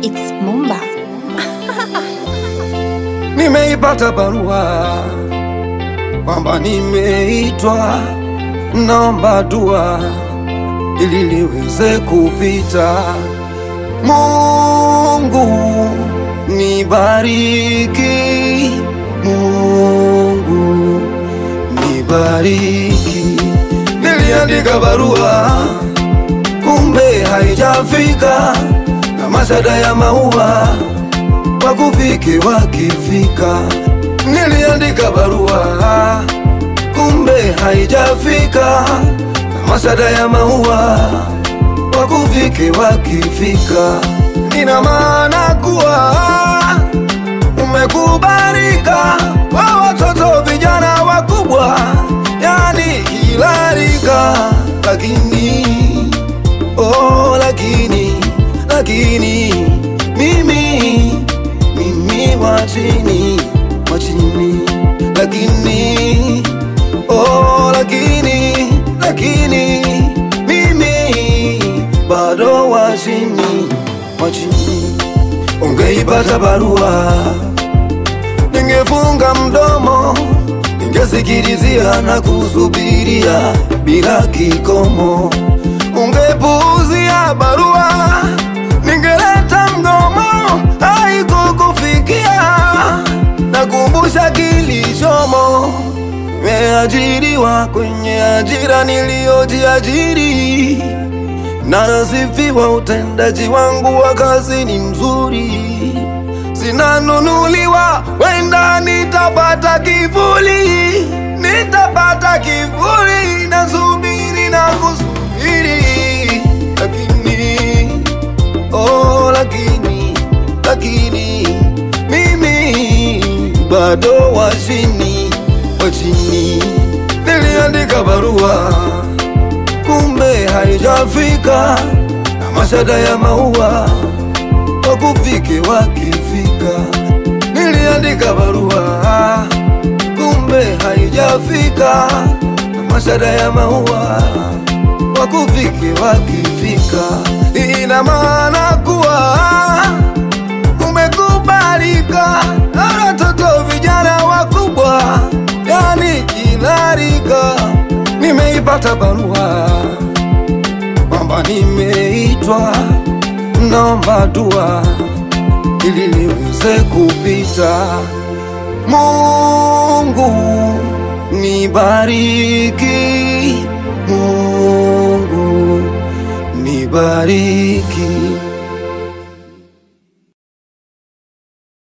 It's Mumba. Nimeipata barua kwamba nimeitwa, naomba dua ili liweze kupita. Mungu nibariki, Mungu nibariki. Niliandika barua kumbe haijafika, na mashada ya maua wakufike wakifika. Niliandika barua kumbe haijafika, na mashada ya maua wakufike wakifika. Ina maana kuwa umekubalika kwa watoto vijana wakubwa, yani kila rika, lakini oh, lakini lakini mimi mimi wa chini wa chini, lakini oh, lakini lakini mimi bado wa chini wa chini. Ungeipata barua, ningefunga mdomo, ningesikilizia na kusubiria bila kikomo. Ungepuuzia barua, ningeleta mgomo, haikukufikia. Nakumbusha kilichomo, nimeajiriwa kwenye ajira niliyojiajiri na nasifiwa utendaji wangu wa kazi ni mzuri, sinanunuliwa, wenda nitapata kivuli, nitapata kivuli, nasubiri na kusubiri, lakini oh, lakini lakini mimi bado wa chini wa chini. Niliandika barua kumbe haijafika, na mashada ya maua wakufike wakifika. Niliandika barua kumbe haijafika, na mashada ya maua wakufike wakifika. Ina maana kuwa umekubalika na watoto vijana wakubwa, yani kila rika. Nimeipata barua kwamba nimeitwa, naomba dua ili liweze kupita. Mungu nibariki, Mungu nibariki.